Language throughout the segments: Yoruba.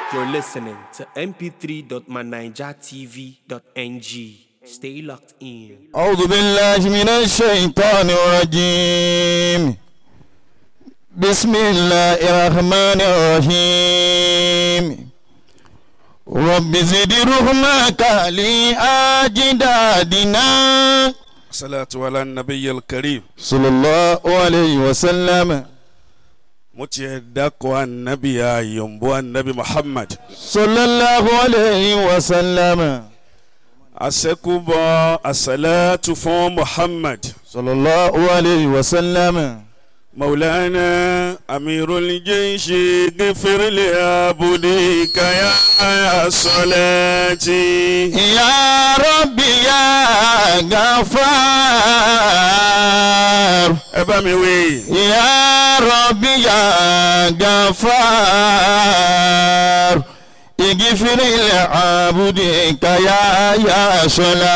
You're listening to mp3.manijatv.ng. Stay locked in. أعوذ بالله من الشيطان الرجيم بسم الله الرحمن الرحيم رب زد رحمك لأجدادنا صلاة على النبي الكريم صلى الله عليه وسلم mo tiẹ̀ dákọ̀ anabi ayọ̀nbó anabi muhammad صلى الله عليه وسلم asẹ́kùbọ̀ asalatu fún muhammad صلى الله عليه وسلم maulana amirul jayshi gifirli abudika ya aya salati. يا ربي يا غفار ẹ bá mi wí. يا ربي يا غفار اغفر لعبدك يا يا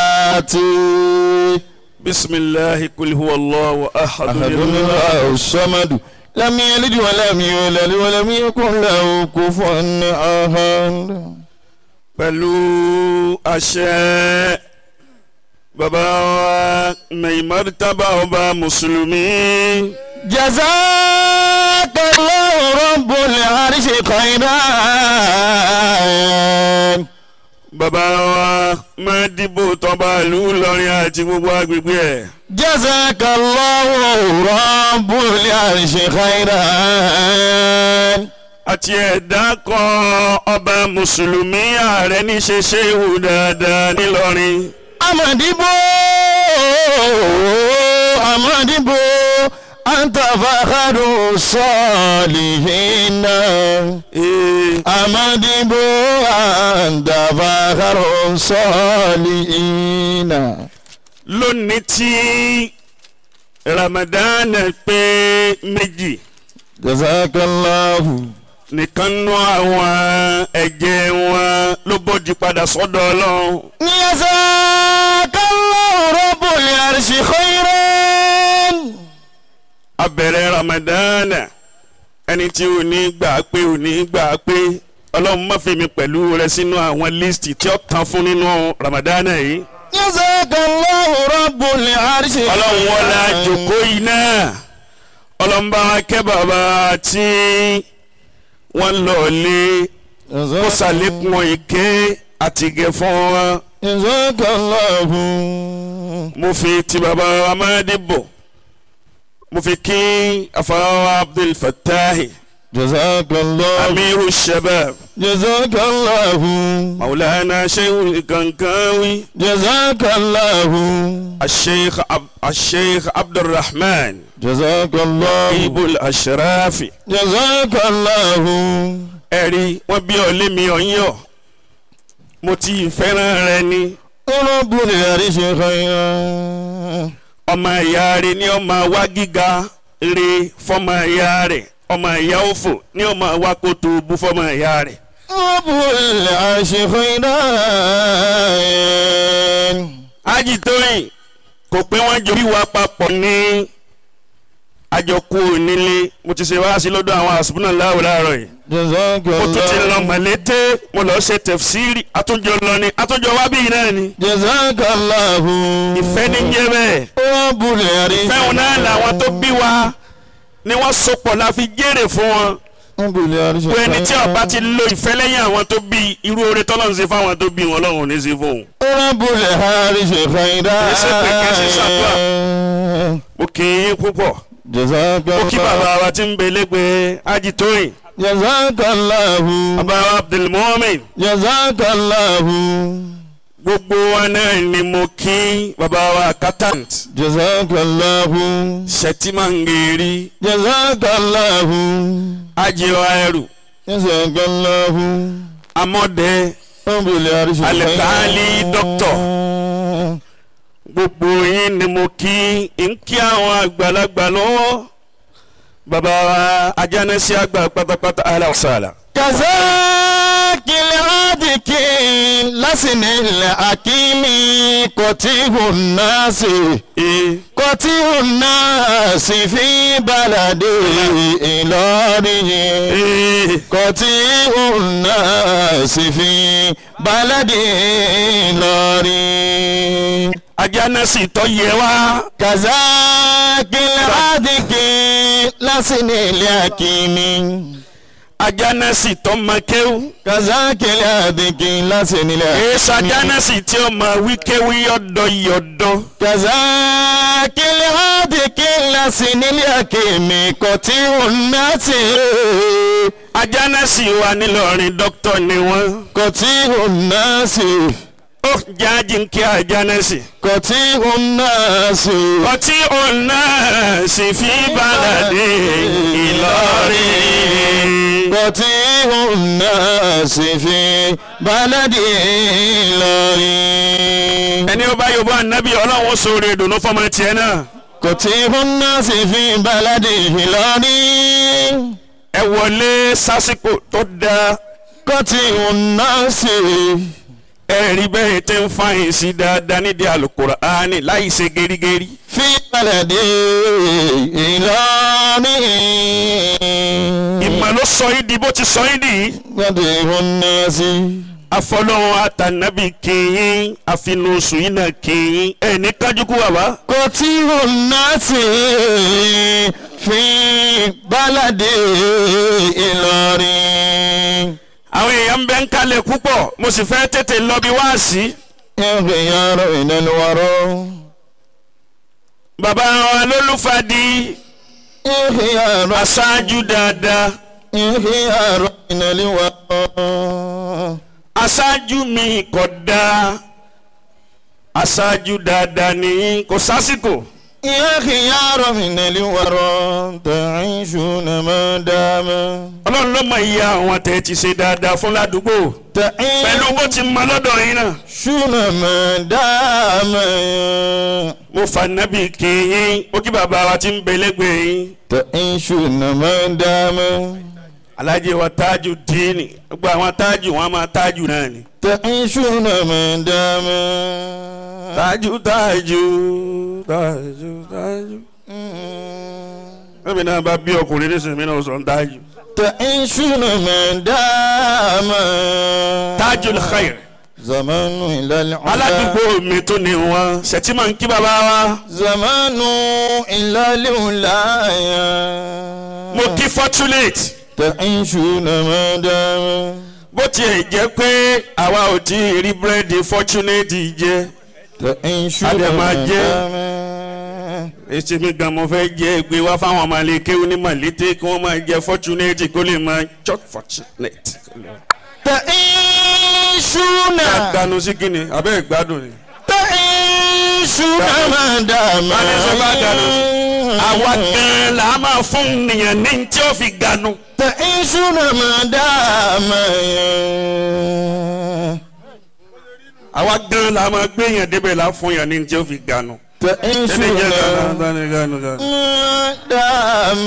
صلاتي bisimilahi kul huwa allahu أحد ahadu الله الصمد لم يلد ولم يولد ولم يكن له كفوا أحد pẹ̀lú àṣẹ bàbá wa Maimar Taba ọba mùsùlùmí. جزاك الله رب العرش خيرا bàbá wa máa dìbò tọba ìlú Ìlọrin àti gbogbo agbègbè ẹ̀. جزاك الله رب العرش خيرا àti ẹ̀dá kan ọba mùsùlùmí ààrẹ níṣe ṣéwù dáadáa nílọrin. أمدبو أمدبو أنت فخر الصالحين Ee, أمدبو أنت فخر الصالحين lónìí tí Ramadan pé méjì جزاك الله nìkan nú àwọn ẹ̀jẹ̀ wọn ló bójú padà sọ́dọ̀ ọlọ́run. جزاك الله رب العرش خيرا abẹ̀rẹ̀ Ramadan ẹni tí ò ní gbà pé ò ní gbà pé ọlọ́run má fi mi pẹ̀lú rẹ sínú àwọn líìsì tí ó tán fún nínú Ramadan yìí. جزاك الله رب العرش ọlọ́run wọlé àjòkó yìí náà ọlọ́run bá wa kẹ́ bàbá tí wọ́n lọ lé kó sàlékún ìké àtìgẹ̀ fún wọn. جزاك الله mo fi ti bàbá amádìbò mo fi kí afáwa Abdul Fattahi جزاك الله amiru shabab جزاك الله maulana shehu kankanwi جزاك الله asheikh ab asheikh abdulrahman جزاك الله ibul ashrafi جزاك الله ẹ̀rí wọ́n bí ọ lémi ọ̀yọ́ mo ti fẹ́ràn rẹ ni رب العرش خيرا ọmọ ìyá rẹ ni ọmọ wa gíga rẹ fọmọ ìyá rẹ ọmọ ìyá òfò ni ọmọ wa kó tó bú fọmọ ìyá rẹ. رب العرش خيرا ájì tóyìn kò pé wọ́n jọ bí wa papọ̀ ní àjọkú onílé mo ti ṣe wá sí lọ́dọ̀ àwọn àṣùbùnà láwùjọ láàárọ̀ yìí. جزاك mo tún ti lọ الله mọ̀lété mo lọ ṣe tẹ̀fsíìrì àtúnjọ lọ ni àtúnjọ wá bíi náà ni. جزاك الله ìfẹ́ ní jẹ́ bẹ́ẹ̀. رب العرش fẹ́hùn náà làwọn tó bí wa ni wọ́n sopọ̀ la fi jèrè fún wọn. رب العرش pé ẹni tí ọba خيرا ti lo ìfẹ́ lẹ́yìn àwọn tó bí irú oore tọ́lọ́run ṣe fáwọn tó bí wọn lọ́run ò ní ṣe fóun. رب العرش خيرا Kìí ṣe pé kìí ṣe ṣàdúrà. mo kì í yín púpọ̀ جزاك mo kí bàbá الله wa ti ń belégbé ajitóyìn جزاك الله bàbá wa abdulmumin جزاك الله gbogbo wa náà ni mo kí bàbá wa accountant جزاك الله sẹtìmangeri جزاك الله ajiwa ẹrù جزاك الله amọdẹ رب العرش Alkali خيرا doctor. gbogbo yín ni mo kí n kí àwọn àgbàlagbà lọ́wọ́ bàbá wa ajánẹ́sí àgbà pátápátá aláwọ̀sálà. كذاك العادك لسن الحكيم قتيه الناس ee قتيه الناس في بلد إلهه ee قتيه الناس الناس في بلد لوري ajánásì tó yẹ wá كذاك العادك لسن اليقين ajánásì tó mọ kéwú كذاك العادك لسن èso اليقين ajánásì tí ó mọ wíkéwí yọ̀dọ̀ yọ̀dọ̀ كذاك العادك لسن اليقين قطيع الناس ajánásì wa nílọrin dókítà ni wọ́n قطيع الناس ó jáde ń kí ajánásì. قطيع الناس ọtí ọ̀nà sì fi bàlàdé Ìlọrin. قطيع الناس في بلد لوري ẹni ó bá yorùbá ànábì ọlọ́run sóore ìdùnnú fọmọ tiẹ̀ náà. قطيع الناس في بلد لوري ẹ wọlé sásìkò tó dáa قطيع الناس ẹ rí bẹ́ẹ̀ tẹ́ ń fàyìn sí dáadáa nídìí Al-Qur'ani láì ṣe gerigeri. في بلد لوري ìmọ̀ ló sọ yín di bó ti sọ yín nìyí. قطيع الناس afọlọ́run àtànábì kìnyín àfinúsù yín náà kìnyín ẹ̀ ní kájúkú bàbá. قطيع الناس في بلد لوري àwọn èèyàn ń bẹ ń kalẹ̀ púpọ̀ mo sì fẹ́ tètè lọ bí wáàsí. انخيار إلى الورى bàbá wa lólùfàdí انخيار aṣáájú dáadáa انخيار إلى الورى aṣáájú mi kò dáa aṣáájú dáadáa ní kò sásìkò انخيار من الورى تعيشون ما دام ọlọ́run ló mọ iye àwọn tẹ̀ ti ṣe dáadáa fún ládùúgbò pẹ̀lú bó ti mọ lọ́dọ̀ yín náà تعيشون ما دام mo fà nábì kéyìn ó kí bàbá wa ti ń bẹ lẹ́gbẹ̀ẹ́ yín تعيشون ما دام alájẹ wa tájù díìnì gbogbo àwọn tájù wọn máa tájù náà ni تعيشون ما دام tájù tájù tájù tájù. ẹ̀mí náà bá bí ọkùnrin nísìnyí náà sọ ń tájù. تعيشون ما دام tájù khair. زمان إلى العلا aládùúgbò mi tó ní wọn ṣètìmọ̀ ń kí bàbá wa. زمان إلى الولاية mo kí fortunate تعيشون ما دام bó tiẹ̀ jẹ́ pé àwa ò tí ì rí búrẹ́dì fortunate jẹ. تعيشون Adé máa ما jẹ́. دام èsì mi gan mo fẹ́ jẹ́ gbé wá fáwọn ọmọ alẹ́ kéwú ní màlété kí wọ́n máa jẹ fortunate kó lè máa chop fortunate. تعيشون dànù sí kíni abẹ́ ìgbádùn ni. تعيشون ما دام Bani sọ bá dànù. àwa gan-an là á máa fún nìyẹn ní tí ó fi ganu. تعيشون ما دام àwa gan-an là á máa gbé yẹn débẹ̀ là á fún yẹn ní tí ó fi ganu. ẹni تعيشون jẹ́ ganu ganu ganu ganu. ما دام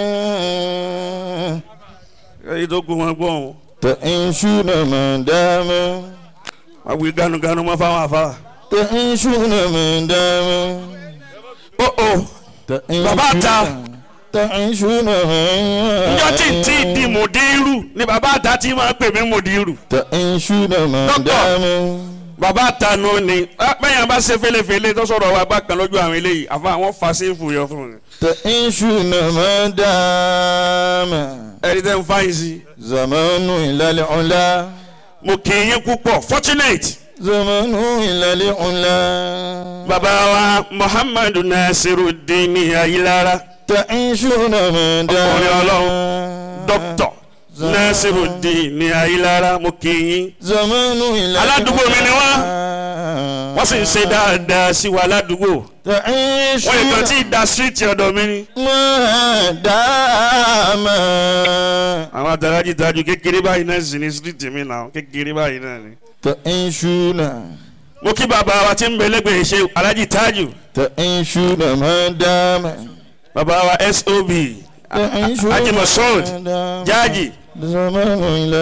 èyí tó kú wọn gbọ́ wọn. تعيشون ما دام wọ́n wí ganu ganu mọ́ fáwọn afá. تعيشون ما دام ó ó Bàbá ta. تعيشون njọ́ tí tí di mòdìrú ni bàbá àta tí máa pè mí mòdìrú. تعيشون ما Doctor. دام bàbá àtànù ni bẹ́ẹ̀ bá ṣe fẹ́lẹ́fẹ́lẹ́ tó sọ̀rọ̀ wa bá kan lójú àwọn eléyìí àfa àwọn fàṣẹ́fù yọ fún mi. تعيشون ما دام ẹni tẹ́ ń fáyín sí. زمان إلى العلا mo kì í yín púpọ̀ fortunate. زمان إلى العلا bàbá wa muhammadu nasiruddin ayilara تعيشون ما دام Ọkùnrin Ọlọ́run. dókítà nasiruddin ayilara mo kì í yín. زمان إلى Aládùúgbò mi ni wọ́n. wọ́n sì ń ṣe dáadáa sí wa ládùúgbò. تعيشون wọ́n yìí kan tí ì da street ọ̀dọ̀ mi ni. ما دام àwọn àtàlájì tajú kékeré báyìí náà sì ní street mi náà kékeré báyìí náà ni. تعيشون mo kí bàbá wa tí ń bẹ lẹ́gbẹ̀ẹ́ ṣe alájì tájù تعيشون ما دام bàbá wa sob تعيشون Haji Masoud ما دام jáàjì زمان إلى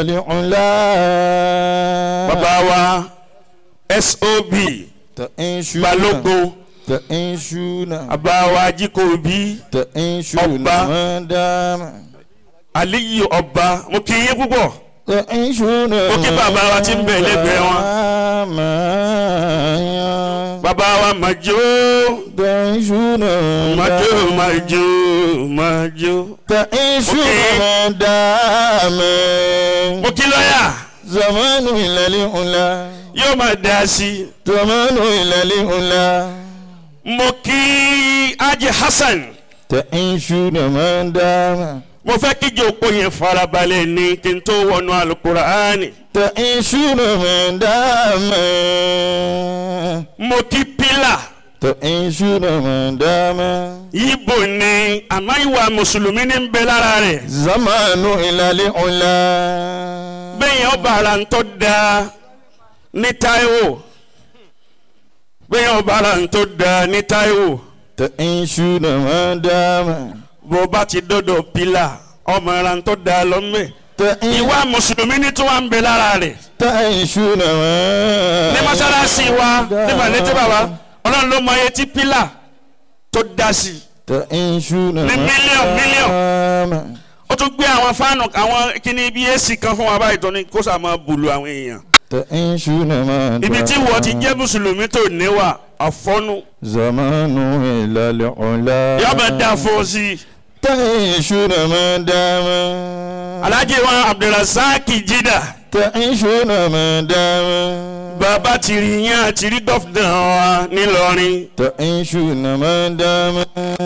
العلا bàbá wa sob تعيشون balógun تعيشون bàbá wa jíkòbí تعيشون Ọba. ما دام aliyu ọba mo kí yín púpọ̀ تعيشون Ó kí bàbá wa tí ń bẹ lẹ́gbẹ̀ẹ́ wọn. wọn. bàbá wa màjò تعيشون màjò màjò màjò. تعيشون Okay. ما دام mo kí lọ́yà زمان إلى الأولى yóò máa dá sí i. زمان إلى الأولى mo kí Haji Hasan تعيشون ما دام mo fẹ́ kí jòkó yẹn farabalẹ̀ ní kí n tó wọnú alukuraani. تعيشون ما دام mo kí pílà تعيشون ما دام yíbo ni àmọ́ ìwà mùsùlùmí ní ń bẹ lára rẹ̀. زمان إلى الأولى bẹ́ẹ̀ ọba ara ń tọ́ da ní Táíwò bẹ́ẹ̀ ọba ara ń tọ́ da ní Táíwò تعيشون ما دام bó bá ti dọ́dọ̀ pílà ọmọ ara ń tọ́ da lọ́mẹ́. تعيشون ìwà mùsùlùmí ní tí wọ́n ń bẹ lára rẹ̀. تعيشون ما ní mọ́sálásí wa ní màlété bàbá ọlọ́run ló mọ iye tí pílà tó dá sí i. تعيشون Ní ما mílíọ̀nù, mílíọ̀nù. دام ó tún gbé àwọn fáànù àwọn kíní bí èsì kan fún wa báyìí tó ní kó sà máa bùlù àwọn èèyàn. تعيشون ما ibi tí wọ́n ti jẹ́ mùsùlùmí tó níwà àfọ́nù زمان إلى العلا yọba dá fún ọ sí i. تعيشون ما دام alhaji wa abdulrasaq jida تعيشون ما دام bàbá tìrì yẹn àti rí gọ́fìnà wa nílọrin تعيشون ما دام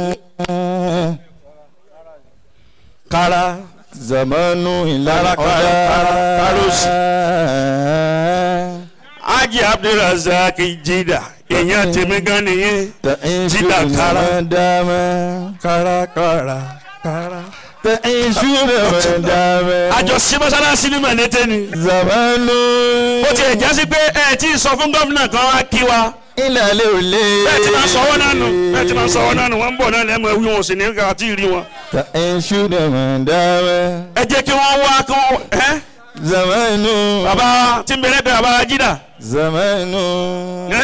kára زمان إلى كارا- كارا- كارا- كاروسي. العلا haji abdulrasaq jida èèyàn tèmi gan nìyẹn. تعيشون كارا. ما دام kára kára kára. تعيشون ما دام àjọ sí mọ́sálásí ní mọ̀lẹ́tẹ̀ ni. زمان ó ti ẹ̀ jásí pé ẹ ti sọ fún gómìnà kan wá kí wa. إلى العلا bẹ́ẹ̀ ti máa sọ̀wọ́ náà nù bẹ́ẹ̀ ti máa sọ̀wọ́ náà nù wọ́n ń bọ̀ náà lẹ́mọ̀ wí wọn sì ní ká àti rí wọn. تعيشون ما دام ẹ jẹ́ kí wọ́n wá kí wọ́n ẹ́ زمان bàbá tí ń bẹ̀rẹ̀ bẹ̀rẹ̀ bàbá jídà زمان ẹ́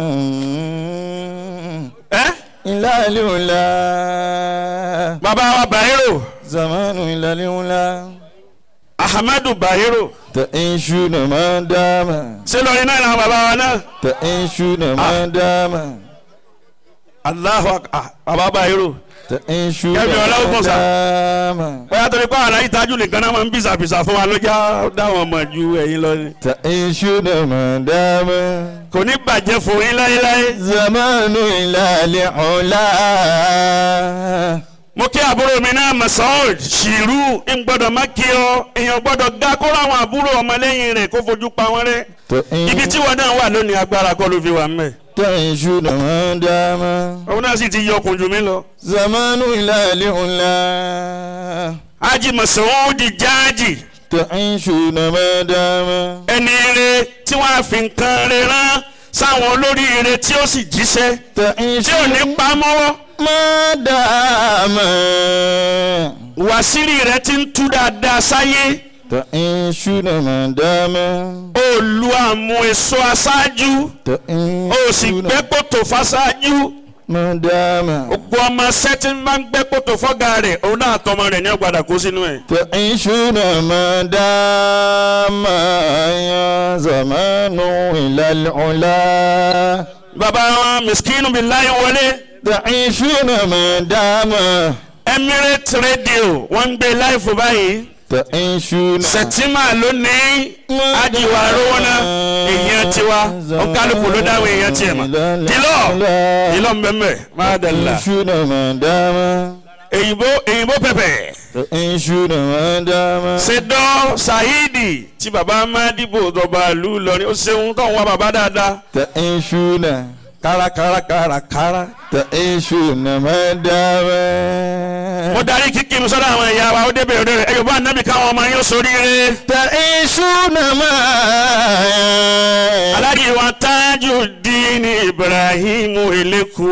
ẹ́ إلى العلا bàbá wa Bayero زمان إلى العلا Ahmadu Bayero تعيشون ما دام ṣé lórí náà làwọn bàbá wa náà تعيشون ما دام Allahu Akbar bàbá Bayero تعيشون Kẹ́mi Ọlọ́gbọ̀n ما sà. دام bóyá torí pé àlàyé tájú nìkan náà máa ń bìsàbìsà fún wa lọ́jà dáwọn ọmọ ju ẹ̀yin lọ ni. تعيشون ما دام kò ní bàjẹ́ fún yín láéláé. زمان إلى العلا mo kí àbúrò mi náà Masoud ṣìrú ń gbọ́dọ̀ má kí ọ èèyàn gbọ́dọ̀ ga kó ráwọn àbúrò ọmọlẹ́yìn rẹ̀ kó fojú pa wọ́n rẹ́. ibi tí wọn náà wà lónìí agbára kọ́ ló fi wà mẹ́. تعيشون ما دام òun náà sì ti yọkùn jù mí lọ. زمان إلى العلا Haji Masoud jáàjì تعيشون ما دام ẹni ire tí wọ́n á fi nǹkan rẹ̀ rán sáwọn olórí ire tí ó sì jíṣẹ́ tí ò ní تعيشون pa mọ́wọ́. ما دام wàsírí rẹ̀ ti ń tú dáadáa sáyé. تعيشون ما دام olú àmú èso aṣáájú ó sì تعيشون gbẹ́ kòtò fáṣáájú. ما دام gbogbo ọmọ sẹ́tí máa ń gbẹ́ kòtò fọ́gà rẹ̀ òun náà tọmọ rẹ̀ ní ọgbàdà kó sínú ẹ̀. تعيشون ما دام يا زمان إلى العلا bàbá wọn miskinu bíi láyé wọlé تعيشون ما دام Emirates Radio wọ́n ń gbé láìfò báyìí تعيشون sẹ̀tìmà lónìí ajiwa rówóná èèyàn tiwa ọ̀kálùkù ló dáwọ̀ èèyàn tiẹ̀ mọ̀ dìlọ́ dìlọ́ mbẹ́mbẹ́ máa dàlá تعيشون ما دام èyìnbó èyìnbó pẹ̀pẹ̀ تعيشون ما دام ṣèdọ́ Saidi tí baba amadibo dọ̀bà lù lọ́rin ó ṣeun tó ń wá baba dáadáa تعيشون kárakára kárakára. تعيشون ما دام mo darí kíkì mi sọ́dọ̀ àwọn ẹ̀yà wa ó débẹ̀ òde rẹ̀ ẹ̀yọ̀ bá nàbì káwọn ọmọ yín ó soríire. تعيشون ما aláàjì wa Tajudeen Ibrahim Eleku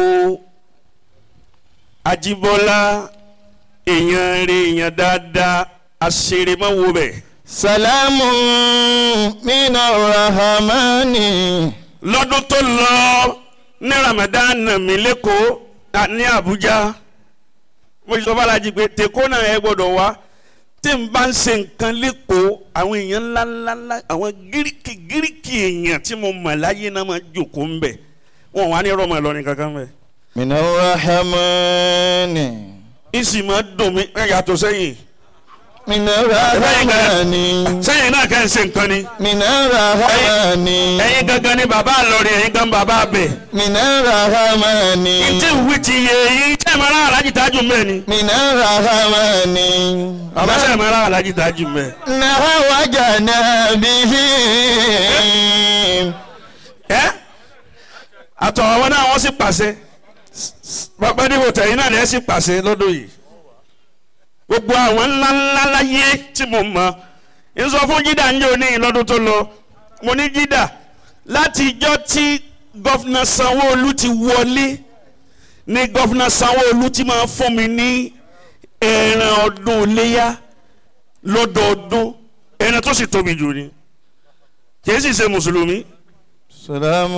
Ajibola èèyàn rẹ̀ èèyàn dáadáa àṣèrèmọ́wò bẹ̀. سلام من الرحمن lọ́dún tó lọ ní Ramadan mi lẹ́kọ̀ọ́ à- ní Abuja mo sọ fàlàjì pé tèkó náà ẹ gbọ́dọ̀ wá tí n bá ń ṣe nǹkan lẹ́kọ̀ọ́ àwọn èèyàn ńláńláńlá àwọn gíríkì gíríkì èèyàn tí mo mọ̀ láyé náà máa jòkó ń bẹ̀ wọn wà ní rọmọ Ìlọrin kankan bẹ̀. من الرحمن ìsì máa dùn mí ẹ yàtọ̀ sẹ́yìn من الرحمن sẹ́yìn náà kẹ́ ń ṣe nǹkan ni من الرحمن ẹ̀yin gangan ni bàbá Ìlọrin ẹ̀yin gan bàbá bẹ̀. من الرحمن ntí ìwé ti yé eyín tẹ́ ẹ̀ máa rán alájí tájú mẹ́ ni. من الرحمن bàbá sẹ́ ẹ̀ máa rán alájí tájú mẹ́. نهوجنا به ẹ́ àtọ̀ àwọn náà wọ́n sì pàṣẹ bàbá níbo tẹ̀yìn náà lẹ́ sì pàṣẹ lọ́dún yìí gbogbo àwọn ńlá ńlá láyé tí mo mọ̀ ń sọ fún jídà ń jẹ́ òní lọ́dún tó lọ mo ní jídà láti ijọ́ tí gọ́fìnà Sanwó-Olú ti wọlé ní gọ́fìnà Sanwó-Olú ti máa fún mi ní ẹran ọdún iléyà lọ́dọọdún ẹran tó sì tóbi jù ni kì í sì ṣe mùsùlùmí سلام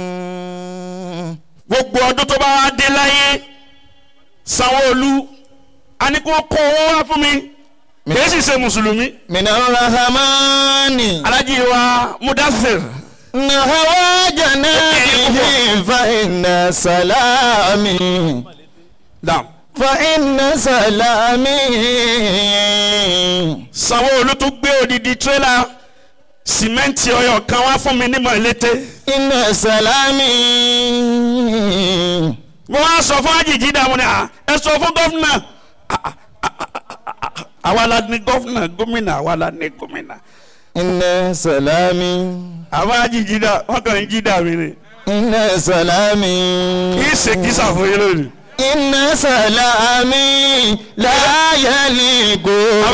gbogbo ọdún tó bá wá dé láyé Sanwó-Olú a ní kó kó owó wá fún mi kìí sì ṣe mùsùlùmí من الرحمن alájí wa Mudathir نهوجنا به فإن سلامي dam فإن سلامي Sanwó-Olú tó gbé odidi tírélà sìmẹ́ǹtì ọyọ kan wá fún mi ní mọ̀lété إن سلامي mo wá sọ fún àjèjì dààmú ni à, ẹ sọ fún gọ́fúnà À, à, à, à, à, à, àwa la ní gọ́fúnà gómìnà àwa la ní gómìnà إن سلامي àwọn àjèjì dà wọn kàn ń jí dà mí ni إن سلامي kì í ṣe kí sàfòyé lónìí. إن سلامي لا يليق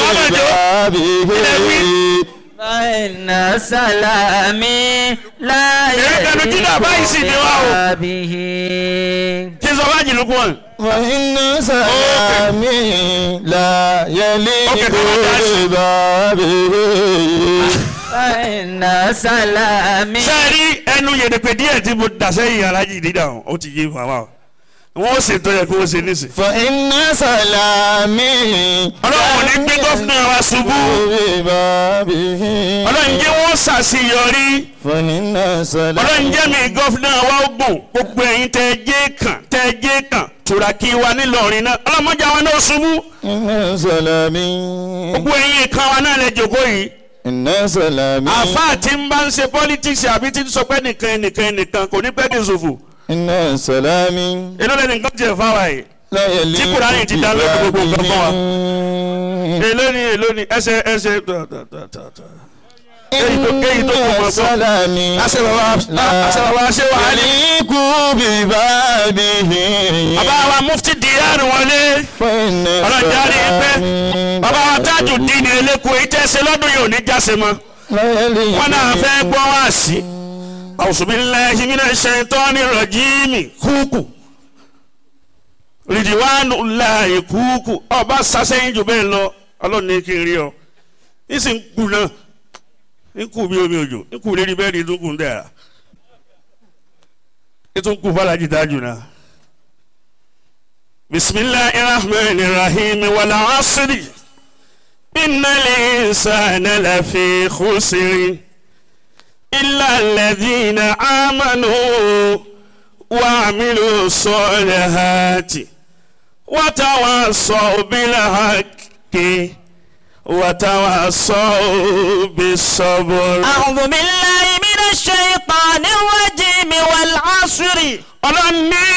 ببابه فإن سلامي لا Èyí kẹnu jí náà báyìí sì ni wá o. به kí sọ bá jìnnú kún wọn. فإن سلامي لا يليق Okay, come on, guys. ببابه فإن سلامي sẹ́ẹ̀rí ẹnu yèdèpè díẹ̀ tí mo dà sẹ́yìn alájì dídà wọn ó ti yé fún wa o wọ́n ó ṣètò yẹ kó o ṣe nísìn. فإن سلامي ọlọ́run ò ní gbé gọ́fúnà wa ṣubú ببابه ọlọ́run jẹ́ wọ́n ṣàṣeyọrí فإن ọlọ́run سلامي jẹ́ mi gọ́fúnà wa ó gùn gbogbo ẹ̀yin tẹ́ ẹ jẹ́ kàn tẹ́ ẹ jẹ́ kàn tùràkì wa nílọrin náà ọlọ́mọdé àwọn náà ṣubú إن سلامي gbogbo ẹ̀yin kan wa náà lè jòkó yìí إن سلامي àfáà tí ń bá ń ṣe politics àbí tí ń sọ pé nìkan ẹnìkan ẹnìkan kò ní pẹ́ kí n ṣòfò إن سلامي èló lẹ́nu nǹkan jẹ́ fáwa yìí لا يليق Tí Kùránì ti dá lórí gbogbo nǹkan fún wa. ببابه èló ni èló ni ẹsẹ̀ ẹsẹ̀ tọ̀ tọ̀ tọ̀ tọ̀ tọ̀. Kéyìí tó- kéyìí tó kù mọ́ إن gbọ́. سلامي àṣẹ bàbá àṣẹ bàbá ṣé wà á ní. يليق ببابه bàbá wa mufti diyaru wọlé فإن ọlọ́jà rí i pé سلامي bàbá wa tájù dín ní eléko èyí tẹ́ ṣe lọ́dún yìí ò ní jáse mọ́. لا يليق wọn náà fẹ́ gbọ́ wá sí. àwùsùnmílẹ̀ ìmínà ṣẹ̀tọ́ni rọ̀jìmì kúkù. rìdìwánu láàyè kúkù ọba sasẹ́yìn jù bẹ́ẹ̀ lọ ọlọ́run ní kí n rí ọ. nísì ń kú náà ń kú bí omi òjò ń kú lérí bẹ́ẹ̀ ni tó kù ń dẹ̀ ètò ń kú fàlájì dájú náà. bisimilahi rahman rahim wàlá asiri inna linsana lafi khusiri illa alladhina amanu wa amilu solihati wa tawasaw bil haqqi wa tawasaw bis sabr. أعوذ بالله من الشيطان الرجيم والعصر ọlọ́ni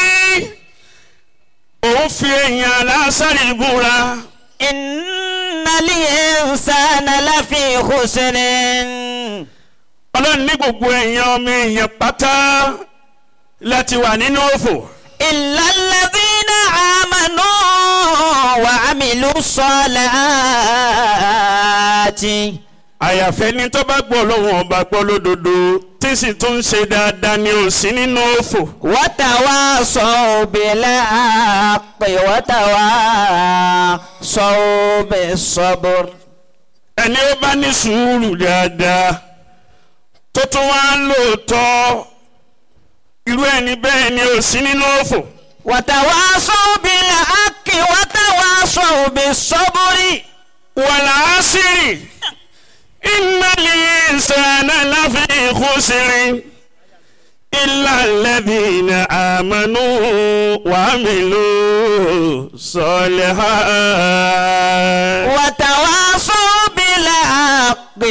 òun fi èèyàn lásàrì búra إن الإنسان لفي خسر ọlọ́ni gbogbo èèyàn ọmọ èèyàn pátá láti wà nínú òfò إلا الذين آمنوا وعملوا الصالحات àyàfẹ́ ni tó bá gbọ́ lọ́wọ́ ọba gbọ́ lódodo tí sì tún ń ṣe dáadáa ni ò sí nínú òfò وتواصوا بالحق وتواصوا بالصبر ẹni ó bá ní sùúrù dáadáa tó tún wá lóòótọ́ irú ẹni bẹ́ẹ̀ ni ò sí nínú òfò وتواصوا بالحق وتواصوا بالصبر والعصر إن الإنسان لفي خسر إلا الذين آمنوا وعملوا الصالحات وتواصوا بالحق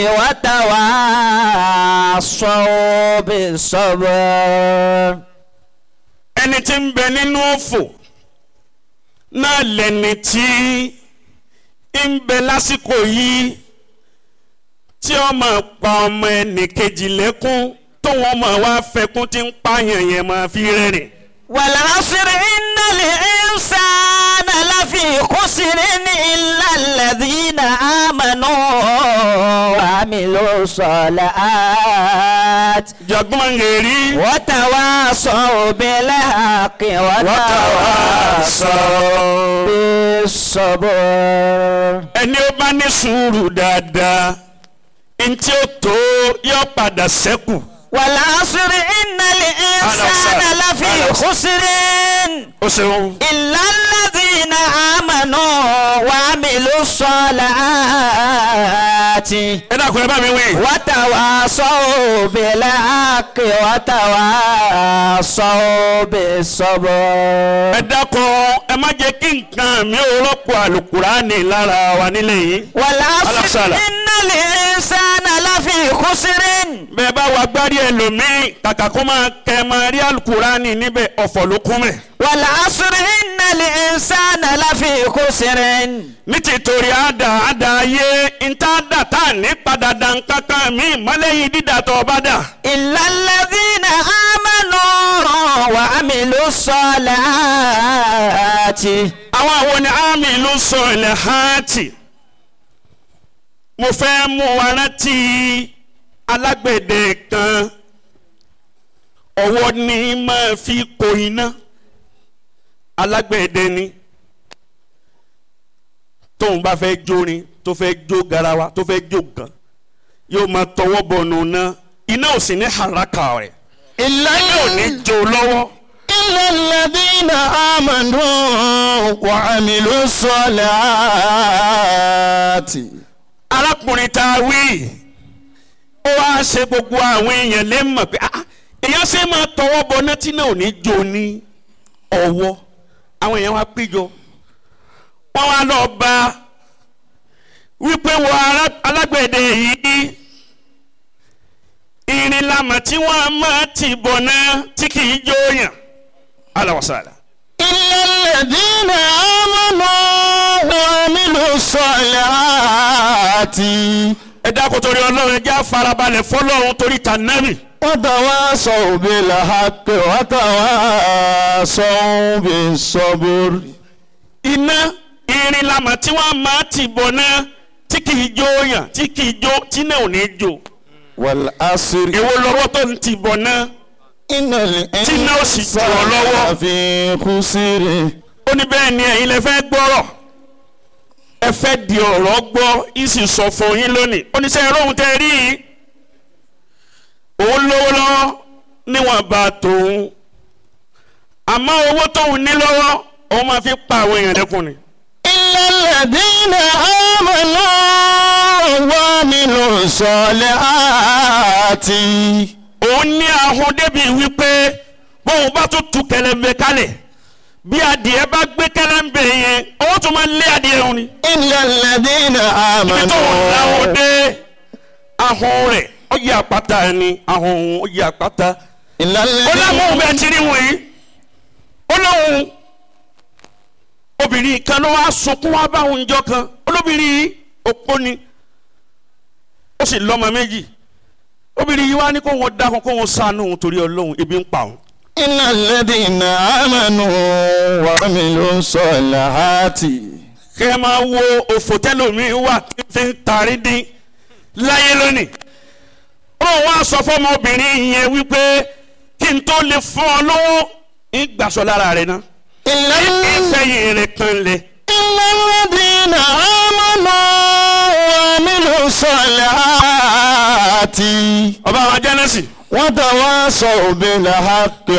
وتواصوا بالصبر ẹni tí ń bẹ nínú òfò náà lẹni tí ń bẹ lásìkò yìí tí ó máa pa ọmọ ẹnì kejì lẹ́kún tó wọ́n máa wá fẹkún tí ń pààyàn yẹn máa fi rẹ́rìn. والعصر إن الإنسان لفي خسر إلا الذين آمنوا وعملوا الصالحات jọgbọ́n ngèrí وتواصوا بالحق وتواصوا بالصبر ẹni ó bá ní sùúrù dáadáa ntí ó tó yọ padà sẹ́kù. والعصر إن الإنسان لفي خسر ó ṣeun. إلا الذين آمنوا وعملوا الصالحات ẹ dákun ẹ bá mi wí. وتواصوا بالحق وتواصوا بالصبر ẹ dákun ẹ má jẹ́ kí nǹkan mi ò rọ́pò àlùkùránì lára wa nílé yìí. والعصر Alasala. إن الإنسان لفي خسر bẹ́ẹ̀ bá wa gbárí ẹlòmíì kàkà kó máa kẹ́ ẹ máa rí àlùkùránì níbẹ̀ ọ̀fọ̀ ló kún mẹ́. والعصر إن الإنسان لفي خسر ní tìtorí àdá àdá ayé ntàdá tá a ní padà dà nǹkankan mi mọ́lẹ́yìn dídà tó o bá dà. إلا الذين آمنوا وعملوا الصالحات àwọn àwọn ni àmì ló sọ ilẹ̀ hàtì. mo fẹ́ mú wa rántí alágbẹ̀dẹ kan ọwọ́ ni máa fi kó iná alágbẹ̀dẹ ni tóun bá fẹ́ jórin tó fẹ́ jó garawa tó fẹ́ jó gan yóò máa tọwọ́ bọ̀nù náà iná ò sì ní haraka rẹ̀ إلا iná ò ní jó lọ́wọ́. إلا الذين آمنوا وعملوا الصالحات arákùnrin tá a wí ó wá ṣe gbogbo àwọn èèyàn lè mọ̀ pé ah, èèyàn ṣe máa tọwọ́ bọ nọ́tí náà ò ní jó ní ọwọ́ àwọn èèyàn wá péjọ wọ́n wá lọ bá wípé wọ ará- alágbẹ̀dẹ yìí irin lamọ̀ tí wọ́n máa ti bọ̀ náà tí kì í jó yàn alawasala. إلا الذين آمنوا وعملوا الصالحات ẹ dákun torí ọlọ́run ẹ já farabalẹ̀ fọlọ́run torí tànàmì. وتواصوا بالحق وتواصوا بالصبر iná irin lamọ̀ tí wọ́n máa ti bọ̀ náà tí kì í jó yàn tí kì í jó tí náà ò ní jó والعصر èwo lọ́wọ́ tó ń ti bọ̀ náà إن Tí náà ó sì jù ọ́ lọ́wọ́. الإنسان في خسر ó ní bẹ́ẹ̀ ni ẹ̀yin lẹ fẹ́ gbọ́rọ̀ ẹ fẹ́ di ọ̀rọ̀ gbọ́ yìí sì sọ fún yín lónìí ó ní sẹ́yìn lóhun tẹ́ ẹ rí yìí òun lówó lọ́wọ́ níwọ̀n bá tòun àmọ́ owó tóun ní lọ́wọ́ òun máa fi pa àwọn èèyàn lẹ́kùn ni. إلا الذين آمنوا وعملوا الصالحات òun ní ahun débi wípé bóun bá tún tu kẹlẹ́mbẹ kalẹ̀ bí adìẹ bá gbé kẹlẹ́mbẹ yẹn owó tún máa lé adìẹ òun ni. إلا الذين ibi tó ń láwọn آمنوا dé ahun rẹ̀ ó yẹ àpáta ni ahun òun ó yẹ àpáta. إلا ó láwọn òun bẹ́ẹ̀ الذين ti rí wọ̀nyí ó lóun obìnrin kan ló wá sunkún wá bá òun jọ kan olóbìnrin yìí opó ni ó sì lọ́mọ méjì obìnrin yìí wá ní kó wọn dákun kó wọn ṣàánú òun torí ọlọ́run ebi ń pa òun. إن الذين آمنوا وعملوا الصالحات kẹ́ ẹ máa wo òfò tẹ́lómi wà tí fi ń tarí dín láyé lónìí. ó wá sọ fọmọbìnrin yẹn wípé kí n tó lè fún ọ lówó ń gbàsọ lára rẹ náà. إلا ìfẹ̀yìn rẹ̀ kan lẹ̀. إلا الذين آمنوا وعملوا الصالحات ọba àwọn jẹ́nẹ́sì. وتواصوا بالحق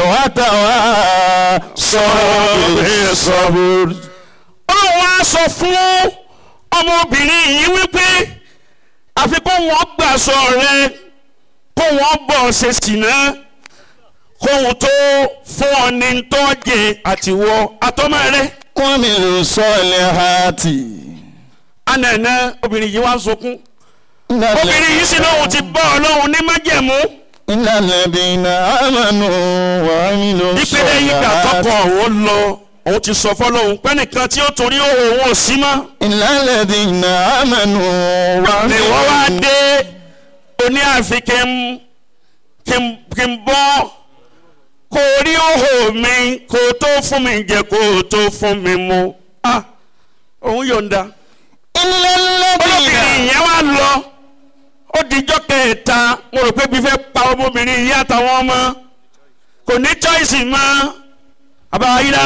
وتواصوا بالصبر ọlọ́run wá sọ fún ọmọbìnrin yìí wípé àfi kó wọn gbàsọ rẹ kó wọn bọ̀ ṣe sìnà kóhun tó fún ọ ní tọ́jẹ̀ àtiwọ́ àtọ́mọ rẹ. wọ́n mi lò sọ́ọ̀lẹ̀ hàtì. ànànà obìnrin yìí wá ń sunkún obìnrin yìí sì lóhun ti bọ́ ọlọ́run ní májẹ̀mú ìlànà ìdènà àmàlù wà mí lò ìpele yìí gbà tọkọ òun lọ òun ti sọ fọlọ́hun pẹ́nìkan tí ó torí òun òun ò sí mọ́ ìlànà ìdènà àmàlù wà mí ni lò wọ́n wá dé oní àfi kí n kí n kí n bọ́ kó rí òhò mi kó tó fún mi jẹ kó tó fún mi mu ah òun yọ̀ǹda ìlànà olóbìnrin yẹn wá lọ ó dijọ́ kẹta mo rò pé bí fẹ́ pa ọmọbìnrin yìí àtàwọn ọmọ kò ní choice mọ́ àbáyíra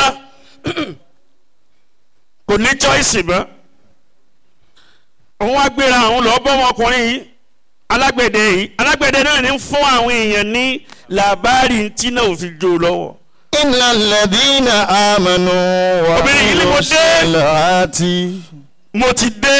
kò ní choice mọ́ òun wá gbéra àwọn lọ bọ́ ọmọkùnrin yìí alágbẹ̀dẹ yìí alágbẹ̀dẹ náà ní fún àwọn èèyàn ní làbárì tí náà ò fi jó lọ́wọ́ ìlànà ìdènà àmàlù wà Obìnrin mí yìí ni lò mo dé. sọ́ọ̀lẹ̀ hàtì. mo ti dé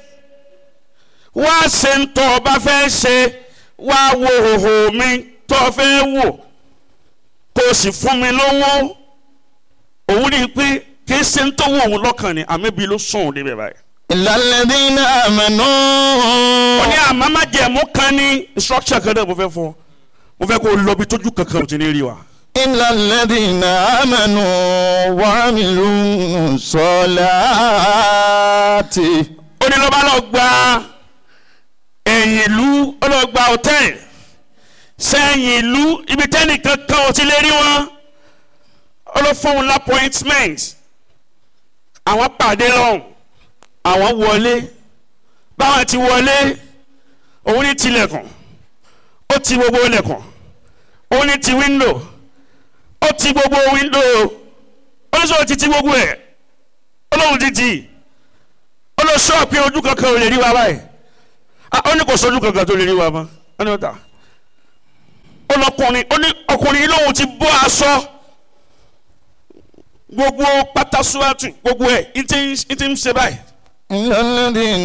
wá ṣe ń tọ́ ọ bá fẹ́ ṣe wá wo hòhò mi tọ́ ọ fẹ́ wò kó o sì fún mi lówó òun rí i pé kì í ṣe ń tó wọ òun lọ́kàn ni àmì bíi ló sùn òun níbẹ̀ báyìí. ìlànà ìdènà àmàlù. ó ní àmọ́ má jẹ̀mú kan ní instruction kan náà mo fẹ́ fún ọ mo fẹ́ kó o lọ bí tójú kankan ò ti ní rí wa. إلا الذين آمنوا وعملوا الصالحات ó ní ló bá lọ gba ẹ̀yìn ìlú ó lọ gba hòtẹ́ẹ̀lì sẹ́yìn ìlú ibi tẹ́nìkan kan ò ti lè rí wọn ó lọ fún un lápọ́ìntmẹ́ǹt àwọn pàdé lọ́hùn àwọn wọlé báwọn ti wọlé òun ní tilẹ̀kùn ó ti gbogbo ilẹ̀kùn òun ní ti wíńdò ó ti gbogbo wíńdò ó ní sọ ti ti gbogbo ẹ̀ ó lóun ti tì í ó lọ sọ pé ojú kankan ò lè rí wa báyìí Ah, ó ní kò sójú kankan tó lè rí wa mọ́ ó ní ọ̀tá ó lọkùnrin ó ní ọkùnrin yìí lóun ti bọ́ aṣọ gbogbo pátásúwátù gbogbo ẹ̀ ní ti ń- ní ti ń ṣe báyìí إلا الذين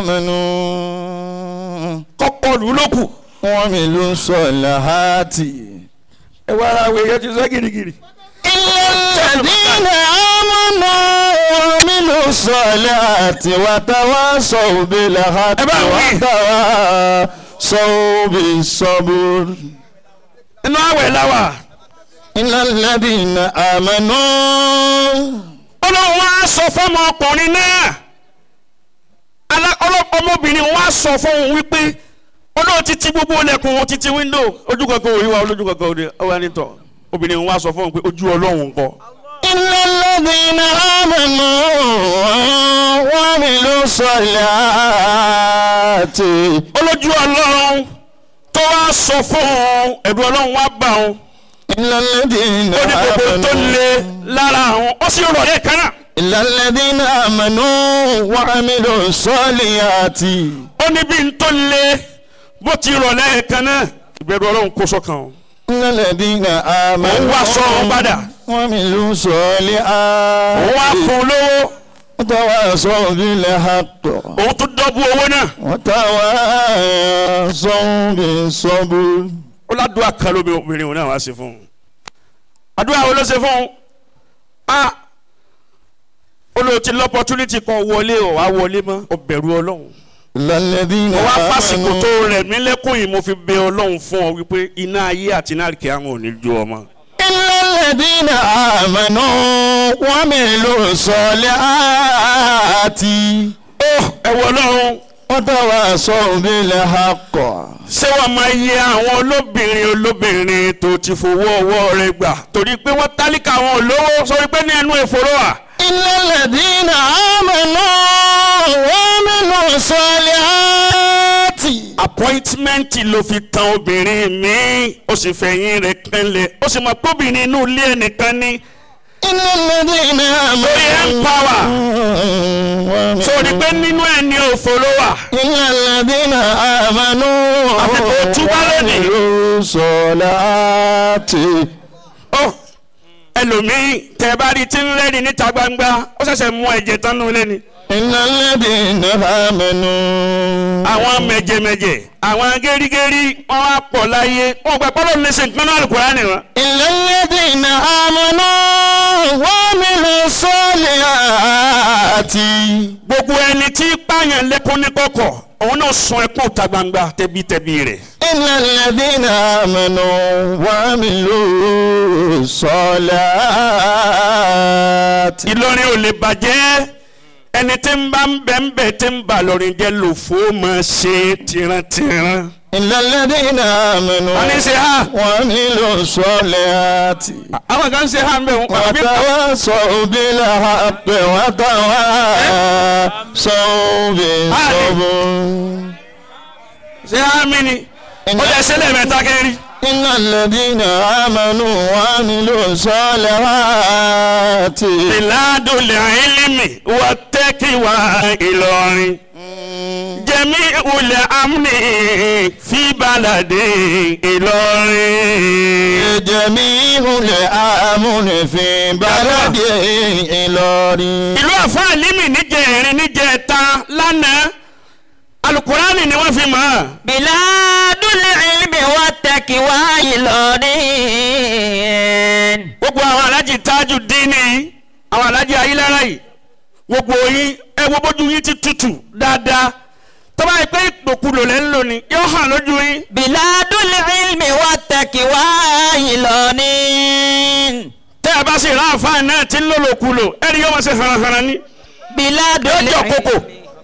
آمنوا kọ́kọ́ lù ú lókù وعملوا الصالحات ẹ wá ara wẹ̀ yẹn ti sẹ́ girigiri. إلا الذين آمنوا وعملوا الصالحات وتواصوا بالحق ẹ bá wí. وتواصوا بالصبر inú àwẹ̀ láwà إلا الذين آمنوا ọlọ́run wá sọ fọ́mọ ọkùnrin náà Alá- ọlọ́- ọmọbìnrin wá sọ fún òun wípé olóò ti ti gbogbo ilẹ̀kùn òun ti ti wíńdò ojú kankan òrí wa olójú kankan òrí ọwọ́ ẹni tọ̀ obìnrin wá sọ fún òun pé ojú ọlọ́run ńkọ́ إلا الذين آمنوا وعملوا الصالحات olójú ọlọ́run tó wá sọ fún òun ẹ̀rù ọlọ́run wá bá òun إلا الذين ó ní gbogbo tó le آمنوا lára àwọn ó sì rọ̀ lẹ́ẹ̀kan náà إلا الذين آمنوا وعملوا الصالحات ó ní bí n tó le bó ti rọ̀ lẹ́ẹ̀kan náà ìbẹ̀rù ọlọ́run kó sọ́kàn òun إلا الذين òun آمنوا wá sọ òun padà وعملوا òun wá الصالحات fún un lówó وتواصوا بالحق òun tún dọ́bù owó náà وتواصوا بالصبر ó ládùúgbà kan lóbi obìnrin òun náà wá sí fún un àdúrà wo ló ṣe fún un a olóòtú lọ́pọ̀túnìtì kan wọlé ọ̀ wá wọlé mọ́ ọ bẹ̀rù ọlọ́run إلا الذين mo wá fásitì tó آمنوا rẹ̀ mí lẹ́kùn yìí mo fi bẹ ọlọ́run fún ọ wípé iná ayé àti iná àríkè àwọn ò ní jó ọmọ. إلا الذين آمنوا وعملوا الصالحات ẹ wọ ọlọ́run وتواصوا بالحق ṣé wàá máa yẹ àwọn olóbìnrin olóbìnrin tó ti fowó ọwọ́ rẹ̀ gbà torí pé wọ́n tálíkà àwọn olówó sọ pé ní ẹnu ìfòró à. إلا الذين آمنوا وعملوا الصالحات appointment ló fi tan obìnrin mi ó sì fẹ̀yìn rẹ̀ kanlẹ̀ ó sì mọ̀ tóbìnrin inú ilé ẹnìkan ní إلا الذين lórí empower آمنوا sórí pé nínú ẹ̀ ní òfòró wà. إلا الذين آمنوا Àfi kó túbá lónìí. وعملوا الصالحات ó ẹlòmíì tẹ bá rí tí ń rẹ́ni níta gbangba ó ṣẹ̀ṣẹ̀ mú ẹ̀jẹ̀ tán nù lẹ́ni إن الذين آمنوا àwọn mẹjẹmẹjẹ àwọn gẹrígẹrí wọn wá pọ̀ láyé wọn gbà pọlọ ní sèǹ kan náà Al-Qur'ani wọn. إلا الذين آمنوا وعملوا الصالحات gbogbo ẹni tí pààyàn lẹ́kún ní kọ̀kọ̀ òun náà sun ẹkún ta gbangba tẹbitẹbi rẹ̀. إلا الذين آمنوا وعملوا الصالحات Ìlọrin ò lè bàjẹ́ ẹni tí ń bá ń bẹ̀ ń bẹ̀ tí ń bà lọ́rin jẹ́ lòfó máa ṣe tìrantìran. إلا الذين آمنوا wọ́n ní ṣe ha وعملوا الصالحات àwọn kan ṣe ha ń bẹ̀ wọ́n. وتواصوا بالحق وتواصوا بالصبر ṣe ha mí ni ó lè ṣe lẹ́ẹ̀mẹ́ta kẹ́rì. إن الذين آمنوا وعملوا الصالحات ìlàdùlẹ̀ ìlímì wà tẹ́kì wá Ìlọrin. jẹ́mi ulẹ̀ amúni fi balàdé Ìlọrin. جميع الأمن في بلد إلوري ìlú àfáà límì níjẹ̀rin níjẹ̀ta lánàá alukurani ni wọ́n fi mọ̀ ọ́. biladul ilmi wattaqwa Ìlọrin. gbogbo àwọn alájì tájù dínì àwọn alájì ayélujára yìí gbogbo yín ẹ wo bójú yín ti tutù dáadáa tọ́ba yìí pé ìpòkulò lẹ́ ń lò ní yóò hàn lójú yín. biladul ilmi wattaqwa Ìlọrin. tẹ́ ẹ bá sì rán àfáà náà tí ń lòlòkulò ẹni yóò máa ṣe hànàhànà ní. biladul yóò jọ kókò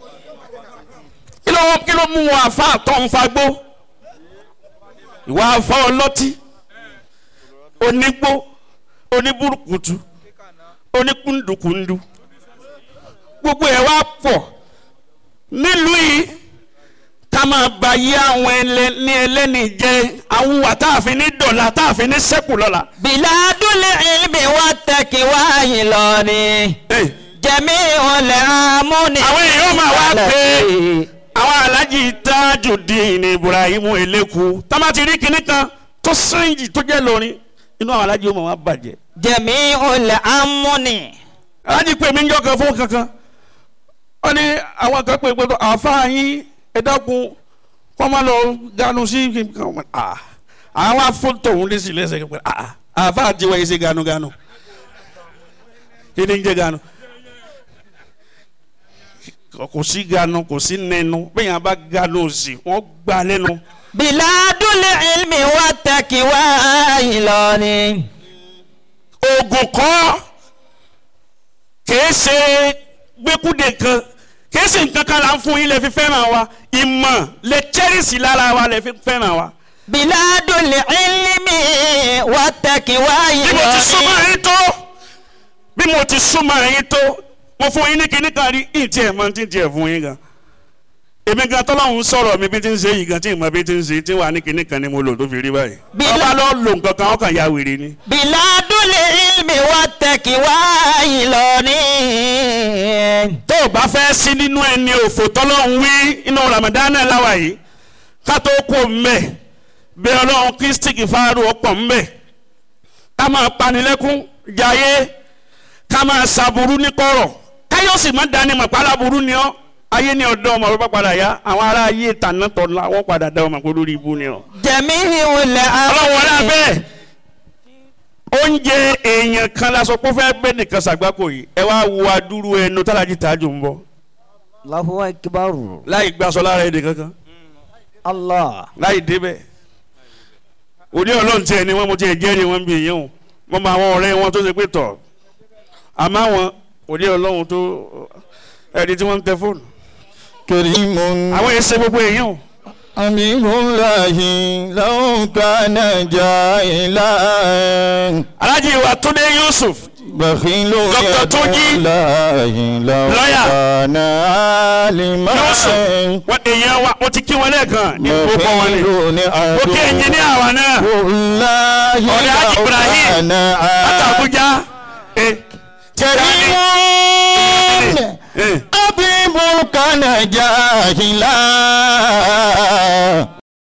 kí ló kí ló mú wọn àfáà tó ń fagbó ìwà àfáà ọlọ́tí onígbó oníburúkutu oníkúndùkúndù gbogbo ẹ̀ wá pọ̀ nílùú yìí ká máa ba yí àwọn ẹlẹ́ni ẹlẹ́ni jẹ àwọn wà táàfin ní dọ̀là táàfin ní sẹ́kù lọ́la. biladul ilmi wattaqwa Ìlọrin. Hey. jami'ul amuni. àwọn èèyàn máa wá pé àwọn alájì Tajudeen Ibrahim Eleku tábà ti rí kinní kan tó sẹ́yìn tó jẹ́ lórin inú àwọn alájì ó máa wá bàjẹ́. jami'ul amuni. alájì pé mi ń jọ kan fún kankan wọ́n ní àwọn kan pé gbọ́dọ̀ àáfàá yín ẹ dákun kọ́ máa lọ ganu sí kankan wọn à àwọn afọ́tò òun lé sí lẹ́sẹ̀ pé à àáfàá tiwa yìí ṣe ganuganu kí ni ń jẹ́ ganu kò sí ganu kò sí nẹnu bẹ́ẹ̀ yẹn bá ganu sí wọ́n gbà lẹ́nu. biladul ilmi wattaqwa Ìlọrin. oògùn kọ́ kìí ṣe gbẹ́kúdé kan kìí ṣe nǹkan kan là ń fún yín lè fi fẹ́ràn wa ìmọ̀ lè chẹ́rìsì lára wa lè fi fẹ́ràn wa. biladul ilmi wattaqwa bí mo ti súnmọ́ Ìlọrin. yín tó bí mo ti súnmọ́ yín tó mo fún yín ní kíní kan rí ìtì ẹ̀ máa ti tiẹ̀ fún yín gan. èmi gan tọ́lọ́hún sọ̀rọ̀ mi bí ti ń ṣe yìí gan tí ìmọ̀ bí ti ń ṣe tí wà ní kíní kan ni mo lò tó fi rí báyìí. Bí- ọba lọ lò nǹkan kan ọkàn ya wèrè ni. biladul ilmi wattaqwa Ìlọrin. tó o bá fẹ́ sí nínú ẹni òfò tọ́lọ́hún wí inú Ramadan náà láwa yìí ká tó kó mbẹ́ bí ọlọ́run kristi kìfàárù ọ̀pọ̀ mbẹ́ ká máa panilẹ́kún jayé ká máa ṣàbùrú ní kọ̀rọ̀ káyọ̀ sì má dání mọ̀ pálábùrú ni ọ́ ayé ni ọ̀dọ́ ọmọ bá padà yá àwọn ará ayé tàná tọ̀la wọ́n padà dá ọmọ pé lórí ibú ni ọ́ jami'ul ọlọ́run wọlé amuni. abẹ́ oúnjẹ èèyàn kan la sọ pé ó fẹ́ gbé nìkan ṣàgbákò yìí ẹ wá wo adúrú ẹnu tálájì tààjù ń bọ̀ Allahu akbar. láì gbàsọ lára èdè kankan Allah. láì débẹ̀ òní ọlọ́run tiẹ̀ ni wọ́n mo tiẹ̀ jẹ́rìí wọn bí èèyàn o mo mọ àwọn ọ̀rẹ́ wọn tó ṣe pé tọ̀ àmọ́ àwọn òní ọlọ́run tó ẹni tí wọ́n ń tẹ fóònù كريم àwọn èèyàn ṣe gbogbo èèyàn o أمير الله لو كان جاهلا alájí wa Túndé Yusuf بخيل Dr. يد Túnjí. الله لو Lọ́yà. كان عالما Yusuf wọ́n èèyàn wa mo ti kí wọn lẹ́ẹ̀kan ní gbogbo wọn ni بخيل mo kí ẹnjìníà wa náà والله ọ̀rẹ́ Haji لو Ibrahim كان láti عالما Àbújá ẹ كريم ẹ أبيب كان جاهلا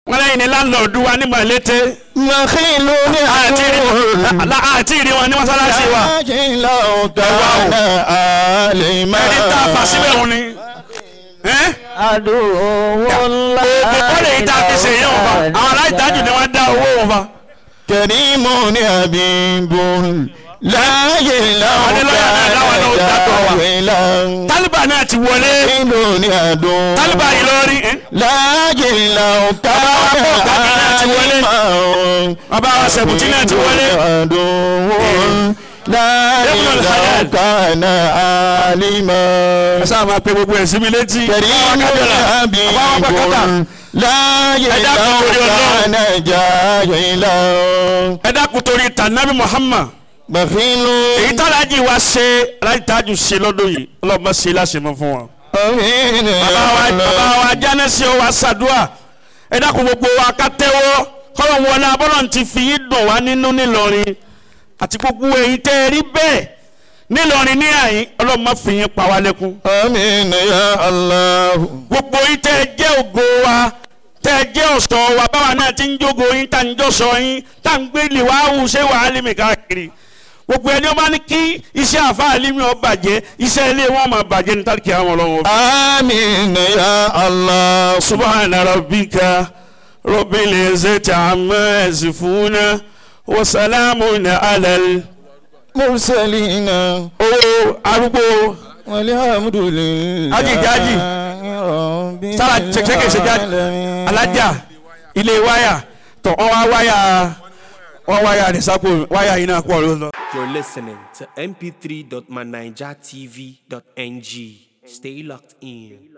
wọn lẹ́yìn ní láńlọ́ọ̀dù wa ní mọ̀lété Màkìlú ní àti àdúrà. àti ìrí wọn ní mọ́sálásí wa Láàkín láwùn kàánà àlèmá. ẹni tá a fà síbẹ̀ òun ni. ẹ́? àdúgbò ńlá. ó lè yí tá a fi ṣe yẹn wọn fa àwọn aláìtájù ni wọ́n dá owó wọn fa. Kẹ̀rímù ní àbíbò. Láàyè láwùn Adélọ́yà náà láwọn náà ó dàtọ̀ wa. kàánà tálíbà náà ti wọlé Ìlú ní àdùn. tálíbà yìí lórí. ẹ́? Láàyè láwùn Bàbá wa kàánà pọ̀ gbàgbé náà ti wọlé. àlèmá. bàbá wa sẹ̀bùtì náà ti wọlé. àdùn. Láàyè Ibn láwùn al-Halal. kàánà àlèmá. ẹ sáà máa pe gbogbo ẹ̀ sí mi létí. كريم حبيب لا يدعو كان جاهلا ẹ dákun torí tànàbí Muhammad. بخيل èyí tálájì wa ṣe aláìtájù ṣe lọ́dún yìí ọlọ́mọ ṣe láṣẹmọ fún wa. أمين bàbá wa bàbá wa jánẹ́sì wa ṣàdúrà ẹ dákun gbogbo wa ká tẹ́wọ́ kọ́lọ̀ wọlé abọ́lọ̀ ti fi yín dùn wá nínú nílọrin àti gbogbo èyí tẹ́ ẹ rí bẹ́ẹ̀ nílọrin ní àyín ọlọ́mọ fi yín pa wá lẹ́kún. آمين يا الله gbogbo yín tẹ́ ẹ jẹ́ ògo wa tẹ́ ẹ jẹ́ ọ̀ṣọ́ wa báwa náà ti ń jógo yín tá ń jọ́sọ yín tá ń gbé lìwáhù ṣé wàá lè mi káàkiri gbogbo ẹni ó bá ní kí iṣẹ́ àfáàlì mi ó bàjẹ́ iṣẹ́ ilé wọn máa bàjẹ́ ní tàbí àwọn ọlọ́run. آمين يا الله subhana rabbika rabbil izzati amma yasifuna wa salamun alal. مرسلين owó arúgbó والحمد لله Haji, Haji. رب sára ṣẹkẹṣẹ ṣe jáde العالمين. alájà ilé wáyà tọ wọn wá wáyà wọn wáyà rẹ sápò wáyà yìí náà pọ̀ lọ. You're listening to mp3.manijatv.ng. Stay locked in.